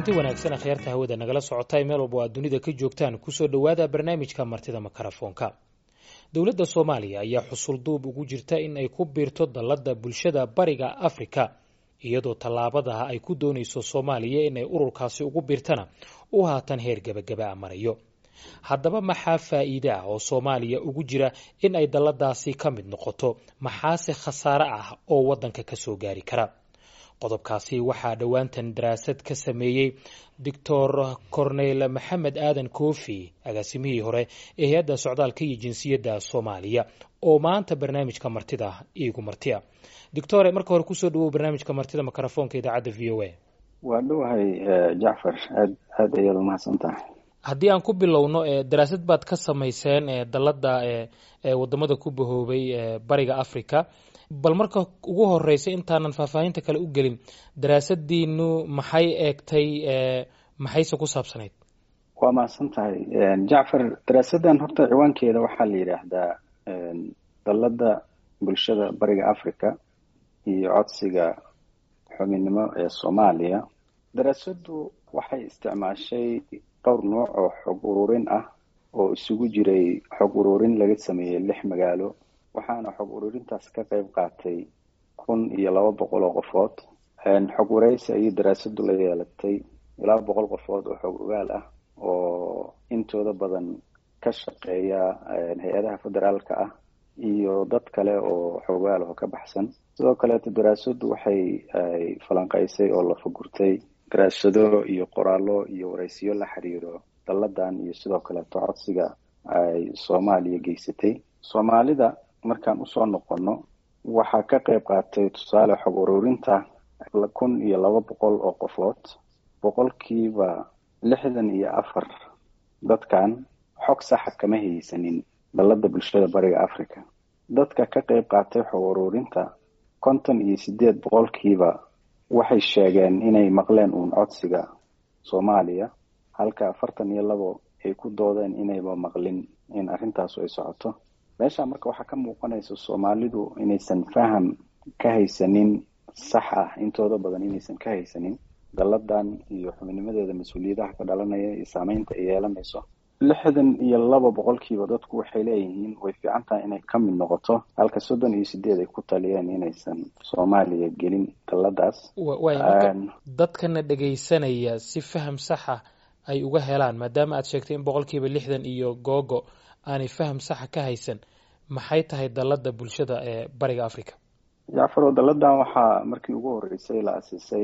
kulanti wanaagsan akhyaarta hawada nagala socota meel walba aad dunida ka joogtaan kusoo dhowaada barnaamijka martida makarafoonka dowladda soomaaliya ayaa xusulduub ugu jirta in ay ku biirto dallada bulshada bariga afrika iyadoo tallaabadaha ay ku doonayso soomaaliya inay ururkaasi ugu biirtana u haatan heer gebagaba a marayo haddaba maxaa faa'iide ah oo soomaaliya ugu jira in ay dalladaasi ka mid noqoto maxaase khasaare ah oo waddanka ka soo gaari kara qodobkaasi waxaa dhowaantan daraasad ka sameeyey doctor cornel maxamed aadan koofi agaasimihii hore ee hay-adda socdaalka iyo jinsiyadda soomaaliya oo maanta barnaamijka martida iigu martiya doctore marka hore kusoo dhawow barnaamijka martida makarafoonka idaacadda v o a waa dhowahay jacfar aad aad ayaad umahadsan tahay haddii aan ku bilowno daraasad baad ka samayseen dalladda wadamada ku bahoobay bariga africa bal marka ugu horeysa intaanan faahfaahinta kale u gelin daraasadiinu maxay eegtay maxayse ku saabsanayd waa mahadsan tahay jacfar daraasaddan horta ciwaankeeda waxaa la yidhaahdaa dalladda bulshada bariga africa iyo codsiga xubinnimo ee soomaaliya daraasaddu waxay isticmaashay dhowr nooc oo xog ururin ah oo isugu jiray xog ururin laga sameeyey lix magaalo waxaana xog ururintaas ka qayb qaatay kun iyo laba boqol oo qofood xog wareysi ayay daraasadu la yeelatay ilaa boqol qofood oo xog ogaal ah oo intooda badan ka shaqeeya hay-adaha federaalka ah iyo dad kale oo xog ogaal oo ka baxsan sidoo kaleeto daraasadu waxay falanqeysay oo la fagurtay daraasado iyo qoraallo iyo wareysiyo la xiriiro dalladan iyo sidoo kaleeto codsiga ay soomaaliya geysatay soomaalida markaan usoo noqono waxaa ka qayb qaatay tusaale xog ururinta kun iyo laba boqol oo qofood boqolkiiba lixdan iyo afar dadkan xog saxa kama haysanin dallada bulshada bariga africa dadka ka qayb qaatay xog ururinta konton iyo sideed boqolkiiba waxay sheegeen inay maqleen uun codsiga soomaaliya halka afartan iyo labo ay ku doodeen inayba maqlin in arrintaasu ay socoto meesha marka waxaa ka muuqanaysa soomaalidu inaysan faham ka haysanin sax ah intooda badan inaysan ka haysanin dalladan iyo xubinimadeeda mas-uuliyadaha ka dhalanaya iyo saameynta ay yeelanayso lixdan iyo laba boqolkiiba dadku waxay leeyihiin way fiican tahay inay ka mid noqoto halka soddon iyo sideed ay ku taliyeen inaysan soomaaliya gelin dalladaas dadkana dhegaysanaya si faham saxa ay uga helaan maadaama aad sheegtay in boqolkiiba lixdan iyo googo aanay faham saxa ka haysan maxay tahay dallada bulshada ee bariga africa jacfaro dalladan waxaa markii ugu horeysay la asiisay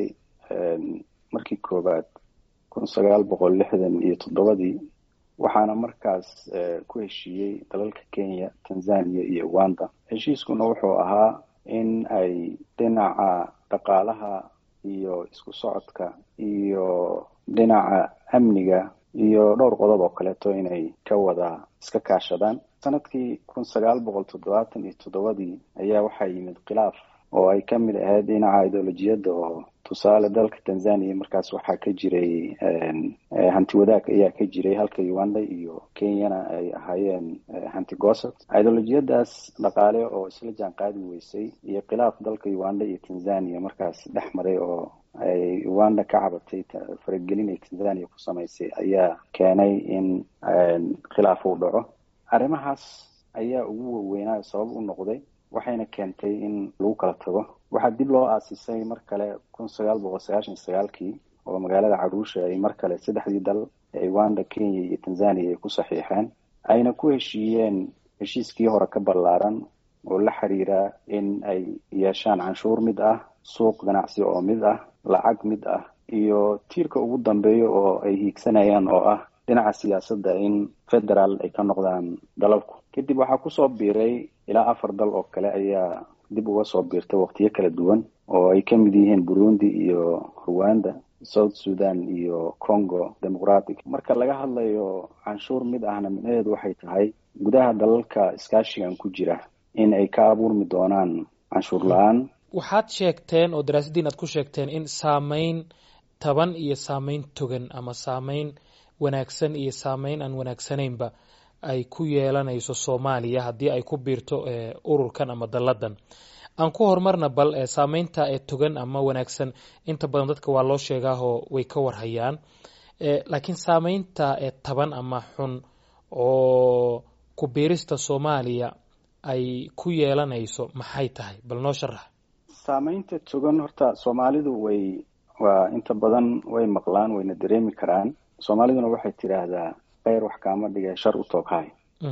markii koowaad kun sagaal boqol lixdan iyo toddobadii waxaana markaas ku heshiiyey dalalka kenya tanzania iyo uganda heshiiskuna wuxuu ahaa in ay dhinaca dhaqaalaha iyo isku socodka iyo dhinaca amniga iyo dhowr qodob oo kaleeto inay ka wada iska kaashadaan sanadkii kun sagaal boqol toddobaatan iyo toddobadii ayaa waxaa yimid khilaaf oo ay ka mid ahayd dhinaca ideolojiyadda oo tusaale dalka tanzania markaas waxaa ka jiray hanti wadaag ayaa ka jiray halka uganda iyo kenyana ay ahaayeen hanti goosad ideolojiyadaas dhaqaale oo isla jaan qaadi weysay iyo khilaaf dalka uganda iyo tanzania markaas dhex maray oo ay uganda ka cabatay faragelin ay tanzania ku samaysay ayaa keenay in khilaaf uu dhaco arrimahaas ayaa ugu waweynaa sabab u noqday waxayna keentay in lagu kala tago waxaa dib loo aasisay mar kale kun sagaal boqol sagaashan sagaalkii oo magaalada caruusha ay mar kale saddexdii dal ee uganda kenya iyo tanzania ay ku saxiixeen ayna ku heshiiyeen heshiiskii hore ka ballaaran oo la xiriira in ay yeeshaan canshuur mid ah suuq ganacsi oo mid ah lacag mid ah iyo tiirka ugu dambeeya oo ay hiigsanayaan oo ah dhinaca siyaasadda in federaal ay ka noqdaan dalalku kadib waxaa kusoo biiray ilaa afar dal oo kale ayaa dib uga soo biirtay waqtiyo kala duwan oo ay ka mid yihiin burundi iyo rwanda south sudan iyo congo democratic marka laga hadlayo canshuur mid ahna micnaheedu waxay tahay gudaha dalalka iskaashigan ku jira in ay ka abuurmi doonaan canshuur la-aan waxaad sheegteen oo daraasaddiin aad ku sheegteen in saameyn taban iyo saameyn togan ama saameyn wanaagsan iyo saameyn aan wanaagsanaynba ay ku yeelanayso soomaaliya haddii ay ku biirto ururkan ama dalladan aan ku horumarna bal saameynta ee togan ama wanaagsan inta badan dadka waa loo sheegaahoo way ka warhayaan laakiin saameynta ee taban ama xun oo ku biirista soomaaliya ay ku yeelanayso maxay tahay bal noo sharax saameynta togan horta soomaalidu way waa inta badan way maqlaan wayna dareemi karaan soomaaliduna waxay tidhaahdaa kheyr wax kaama dhige shar u tooghay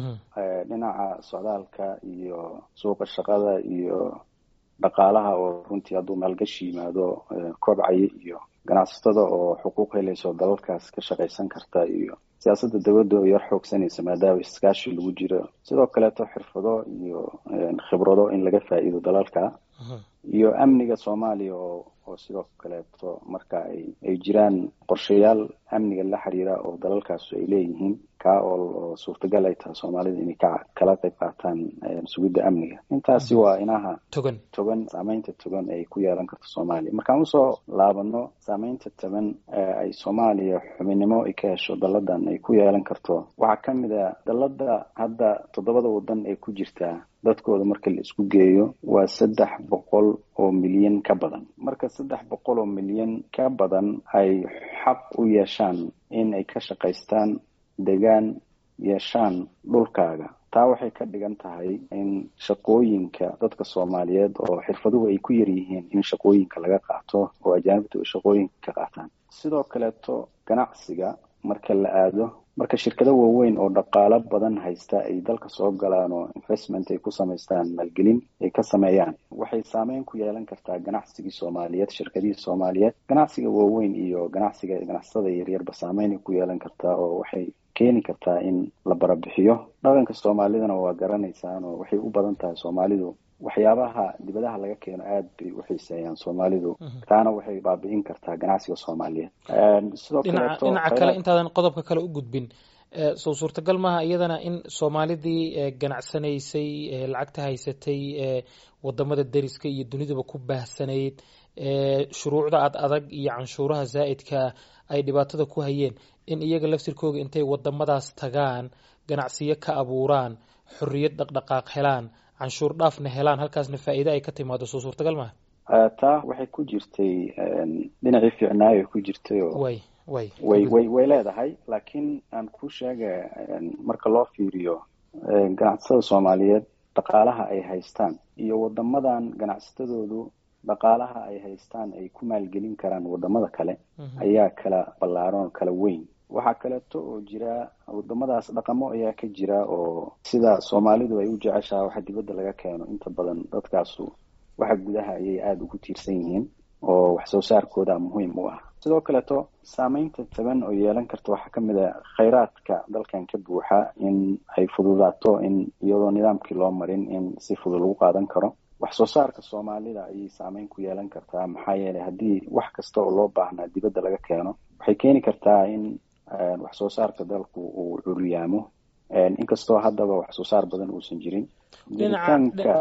dhinaca socdaalka iyo suuqa shaqada iyo dhaqaalaha oo runtii hadduu maalgashi yimaado kobcaya iyo ganacsatada oo xuquuq helayso dalalkaas ka shaqaysan karta iyo siyaasadda dawladda oo yar xoogsanaysa maadaama iskaashi lagu jiro sidoo kaleeto xirfado iyo khibrado in laga faa'iido dalalka iyo amniga soomaaliya oo oo sidoo kaleeto marka ay ay jiraan qorshayaal amniga la xiriira oo dalalkaasu ay leeyihiin kaa oo suurtagal ay tahay soomaalida inay ka kala qayb qaataan sugidda amniga intaasi waa inaha togan togan saameynta togan ay ku yeelan karto soomaaliya markaan usoo laabano saameynta togan ay soomaaliya xubinnimo ay ka hesho dalladan ay ku yeelan karto waxaa ka mid a dallada hadda toddobada waddan ee ku jirtaa dadkooda marka la isku geeyo waa saddex boqol oo milyan ka badan marka saddex boqol oo milyan ka badan ay xaq u yeeshaan in ay ka shaqaystaan degaan yeeshaan dhulkaaga taa waxay ka dhigan tahay in shaqooyinka dadka soomaaliyeed oo xirfaduhu ay ku yar yihiin in shaqooyinka laga qaato oo ajaanibtu ay shaqooyinka ka qaataan sidoo kaleeto ganacsiga marka la aado marka shirkado waaweyn oo dhaqaalo badan haysta ay dalka soo galaan oo investment ay ku samaystaan maalgelin ay ka sameeyaan waxay saameyn ku yeelan kartaa ganacsigii soomaaliyeed shirkadihii soomaaliyeed ganacsiga waaweyn iyo ganacsiga ganacsatada yaryarba saameyn ay ku yeelan kartaa oo waxay keeni kartaa in la barabixiyo dhaqanka soomaalidana waa garanaysaan oo waxay u badan tahay soomaalidu waxyaabaha dibadaha laga keeno aad bay u xiiseeyaan soomaalidu taana waxay baabi'in kartaa ganacsiga soomaaliyeed sidoo dhinaca dhinaca kale intaadan qodobka kale u gudbin soo suurtagal maaha iyadana in soomaalidii ganacsanaysay lacagta haysatay wadamada deriska iyo dunidaba ku baahsanayd shuruucda ad adag iyo canshuuraha zaa'idkaa ay dhibaatada ku hayeen in iyaga laftirkooga intay wadamadaas tagaan ganacsiyo ka abuuraan xorriyad dhaqdhaqaaq helaan canshuur dhaafna helaan halkaasna faa'iide ay ka timaado soo suurtagal maaha taa waxay ku jirtay dhinacii fiicnaayo ku jirtay oo way way way way way leedahay laakiin aan ku sheega marka loo fiiriyo ganacsatada soomaaliyeed dhaqaalaha ay haystaan iyo wadamadan ganacsatadoodu dhaqaalaha ay haystaan ay ku maalgelin karaan wadamada kale ayaa kala ballaaran oo kala weyn waxaa kaleeto oo jira wadamadaas dhaqamo ayaa ka jira oo sida soomaalidu ay u jeceshaha waxa dibadda laga keeno inta badan dadkaasu waxa gudaha ayay aada ugu tiirsan yihiin oo wax soo saarkooda muhiim u ah sidoo kaleeto saameynta taban oo yeelan karta waxaa ka mid a khayraadka dalkan ka buuxa in ay fududaato in iyadoo nidaamkii loo marin in si fudud lagu qaadan karo wax soo saarka soomaalida ayay saameyn ku yeelan kartaa maxaa yeelay haddii wax kasta oo loo baahnaa dibadda laga keeno waxay keeni kartaa in wax soo saarka dalku uu curyaamo inkastoo haddaba wax soo saar badan uusan jirin jiritaanka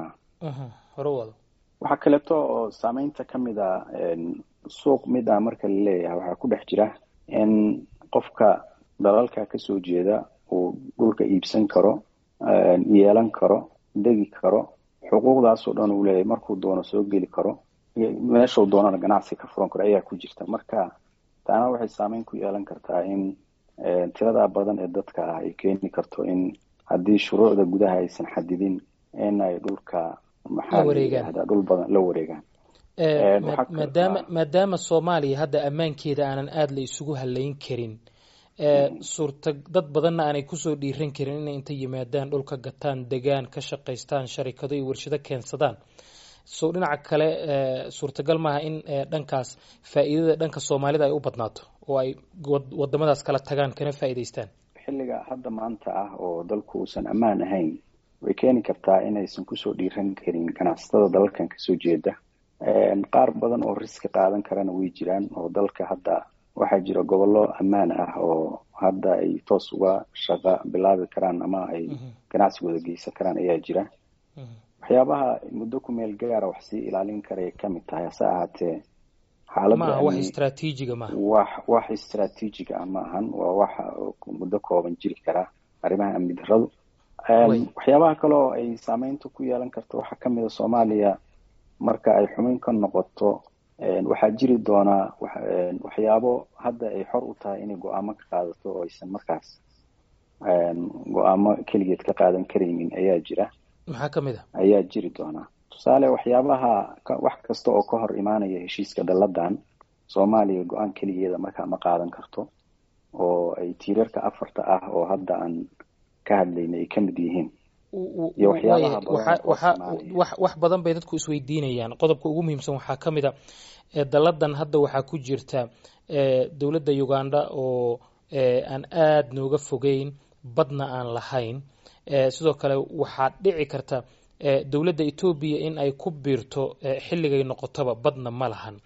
hore waxaa kaleeto oo saameynta ka mid a suuq mid ah marka la leeyahay waxaa ku dhex jira in qofka dalalka kasoo jeeda uu dhulka iibsan karo yeelan karo degi karo xuquuqdaasoo dhan uu leeyahay markuu doono soo geli karo meeshuu doonana ganacsi ka furan karo ayaa ku jirta marka taana waxay saameyn ku yeelan kartaa in tirada badan ee dadka ah ay keeni karto in haddii shuruucda gudaha aysan xadidin in ay dhulka maxaa layihahdaa dhul badan la wareegaan maadaama maadaama soomaaliya hadda ammaankeeda aanan aada la isugu halayn karin suurta dad badanna aanay kusoo dhiiran karin inay inta yimaadaan dhulka gataan degaan ka shaqaystaan sharikado iyo warshado keensadaan so dhinaca kale suurtagal maaha in dhankaas faa'iidada dhanka soomaalida ay u badnaato oo ay wadamadaas kala tagaan kana faa'iidaystaan xilliga hadda maanta ah oo dalku uusan ammaan ahayn way keeni kartaa inaysan kusoo dhiiran karin ganacsatada dalalkan kasoo jeeda qaar badan oo riski qaadan karana way jiraan oo dalka hadda waxaa jira gobollo ammaan ah oo hadda ay toos uga shaqa bilaabi karaan ama ay ganacsigooda geysan karaan ayaa jira waxyaabaha muddo ku meel gaara wax sii ilaalin karay ka mid tahay hase ahaatee xaaladda wax istraatiijiga maaha wax wax istraatiijiga ah ma ahan waa wax muddo kooban jiri kara arrimaha amni darradu waxyaabaha kale oo ay saameynta ku yeelan karto waxaa kamid a soomaaliya marka ay xubin ka noqoto waxaa jiri doonaa waxyaabo hadda ay xor u tahay inay go-aamo ka qaadato oo aysan markaas go-aamo keligeed ka qaadan karaynin ayaa jira maxaa kamid a ayaa jiri doonaa tusaale waxyaabaha wax kasta oo ka hor imaanaya heshiiska dalladan soomaaliya go-aan keligeeda markaa ma qaadan karto oo ay tiirarka afarta ah oo hadda aan ka hadlayna ay ka mid yihiin iyo waxyaabaha wax badan bay dadku isweydiinayaan qodobka ugu muhiimsan waxaa ka mid a dalladan hadda waxaa ku jirta dowladda uganda oo aan aada nooga fogeyn badna aan lahayn sidoo kale waxaa dhici karta dowladda etoobiya in ay ku biirto xilligay noqotoba badna ma lahan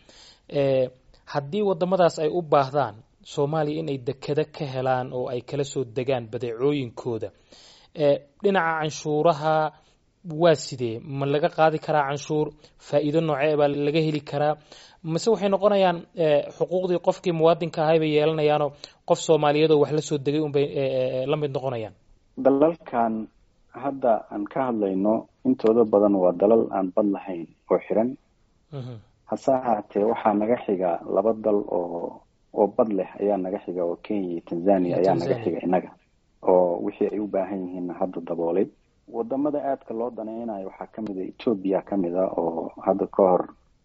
haddii wadamadaas ay u baahdaan soomaaliya inay dekado ka helaan oo ay kala soo degaan badeecooyinkooda dhinaca canshuuraha waa sidee ma laga qaadi karaa canshuur faa'iido noocee baa laga heli karaa mase waxay noqonayaan xuquuqdii qofkii muwaadinka ahay bay yeelanayaanoo qof soomaaliyeed oo wax la soo degay unbay la mid noqonayaan dalalkan hadda aan ka hadlayno intooda badan waa dalal aan bad lahayn oo xiran hase ahaatee waxaa naga xiga laba dal oo oo bad leh ayaa naga xiga oo kenya iyo tanzania ayaa naga xiga innaga oo wixii ay u baahan yihiinna hadda daboolay wadamada aadka loo danaynayo waxaa kamid a etoobiya kamid a oo hadda ka hor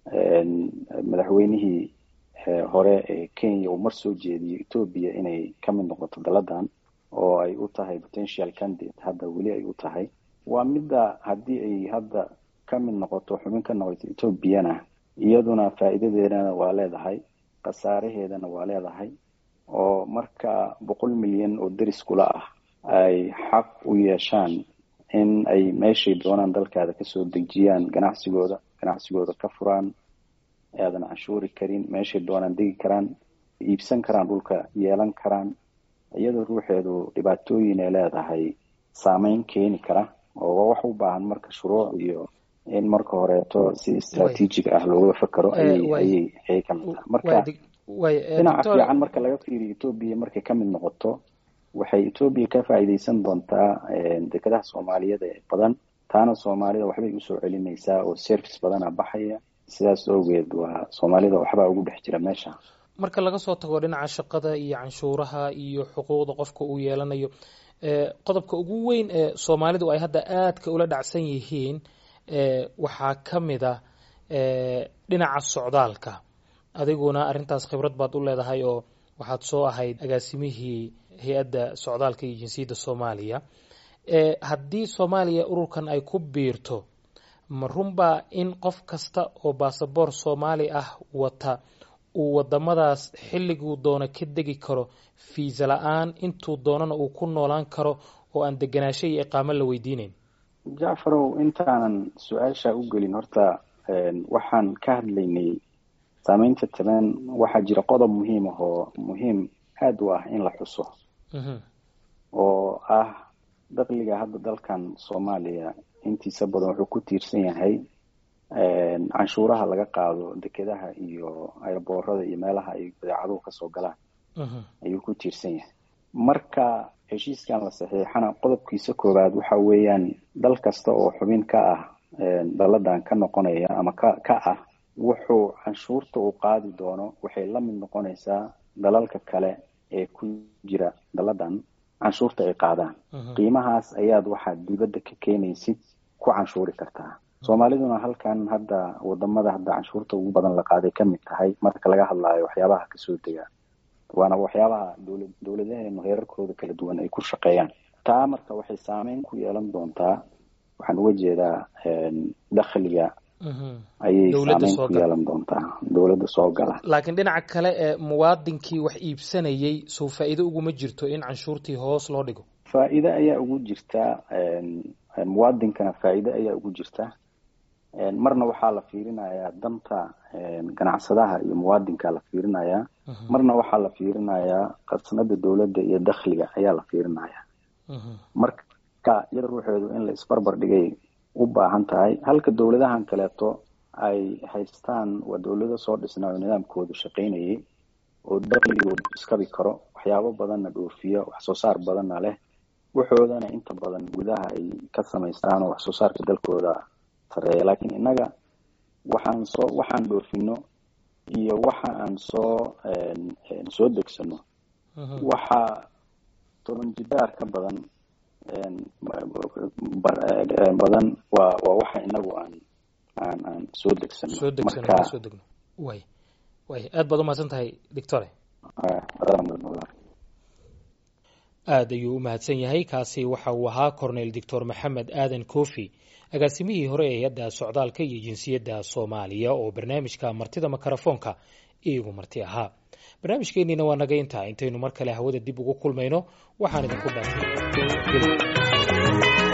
madaxweynihii hore ee kenya uu mar soo jeediyo etoobiya inay kamid noqoto daladan oo ay u tahay potential candidate hadda weli ay u tahay waa midda haddii ay hadda kamid noqoto xubin ka noqoto etoobiyana iyaduna faa'iidadeedana waa leedahay khasaaraheedana waa leedahay oo marka boqol milyan oo deris kula ah ay xaq u yeeshaan in ay meeshay doonaan dalkaada kasoo dejiyaan ganacsigooda ganacsigooda ka furaan aadan canshuuri karin meeshay doonaan degi karaan iibsan karaan dhulka yeelan karaan iyadoo ruuxeedu dhibaatooyin ay leedahay saameyn keeni kara oo wax u baahan marka shuruuc iyo in marka horeeto si istraatiijig ah looga fakero ayay ayay kamid tahay marka dhinaca fiican marka laga fiiriyo etoobiya markay kamid noqoto waxay etoobiya ka faa'iideysan doontaa dekedaha soomaaliyeed ee badan taana soomaalida waxbay usoo celinaysaa oo service badana baxaya sidaas awgeed waa soomaalida waxbaa ugu dhex jira meesha marka laga soo tago dhinaca shaqada iyo canshuuraha iyo xuquuqda qofka uu yeelanayo qodobka ugu weyn ee soomaalidu ay hadda aadka ula dhacsan yihiin waxaa ka mid a dhinaca socdaalka adiguna arrintaas khibrad baad u leedahay oo waxaad soo ahayd agaasimihii hay-adda socdaalka iyo jinsiyadda soomaaliya haddii soomaaliya ururkan ay ku biirto ma runbaa in qof kasta oo baasaboor soomaali ah wata uu wadamadaas xilliguu doono ka degi karo fiisa la-aan intuu doonana uu ku noolaan karo oo aan deganaasho iyo iqaamo la weydiineyn jacfarow intaanan su-aasha u gelin horta waxaan ka hadlaynay saameynta taban waxaa jira qodob muhiim ah oo muhiim aada u ah in la xuso oo ah dakliga hadda dalkan soomaaliya intiisa badan wuxuu ku tiirsan yahay canshuuraha laga qaado dekedaha iyo ayboorada iyo meelaha ay badeecaduhu kasoo galaan ayuu ku tiirsan yahay marka heshiiskan la saxiixana qodobkiisa koowaad waxa weeyaan dal kasta oo xubin ka ah daladan ka noqonaya ama ka ka ah wuxuu canshuurta uu qaadi doono waxay la mid noqonaysaa dalalka kale ee ku jira daladan canshuurta ay qaadaan qiimahaas ayaad waxaad dibadda ka keenaysid ku canshuuri kartaa soomaaliduna halkan hadda wadamada hadda canshuurta ugu badan la qaaday ka mid tahay marka laga hadlaayo waxyaabaha kasoo dega waana waxyaabaha dowla dowladaheenu heerarkooda kala duwan ay ku shaqeeyaan taa marka waxay saameyn ku yeelan doontaa waxaan uga jeedaa dakhliga ayay saameyn ku yeelan doontaa dowladda soo gala laakiin dhinaca kale ee muwaadinkii wax iibsanayay sow faa'iido uguma jirto in canshuurtii hoos loo dhigo faa'iide ayaa ugu jirta muwaadinkana faa'iide ayaa ugu jirta marna waxaa la fiirinayaa danta ganacsadaha iyo muwaadinka la fiirinayaa marna waxaa la fiirinayaa qasnada dowladda iyo dakhliga ayaa la fiirinayaa marka iyada ruuxeedu in la isbarbar dhigay u baahan tahay halka dowladahan kaleeto ay haystaan waa dowlado soo dhisnaa oo nidaamkoodu shaqaynayay oo dakhligoodu iskabi karo waxyaabo badanna dhoofiya wax soo saar badanna leh waxoodana inta badan gudaha ay ka samaystaan oo wax soo saarka dalkooda sareeya laakiin innaga waxaan soo waxaan dhoofino iyo waxa aan soo soo degsano waxaa toban jibaar ka badan badan waa waa waxa inagu aan aan aan soo degsano soo degsano soo degno way way aad baad umahadsan tahay doctore aad ayuu u mahadsan yahay kaasi waxa uu ahaa cornel doctor maxamed aadan kofi agaasimihii hore ee hay-adda socdaalka iyo jinsiyadda soomaaliya oo barnaamijka martida makarafoonka iigu marti ahaa barnaamijkeenniina waa naga intaa intaynu mar kale hawada dib ugu kulmayno waxaan idinku dhaafay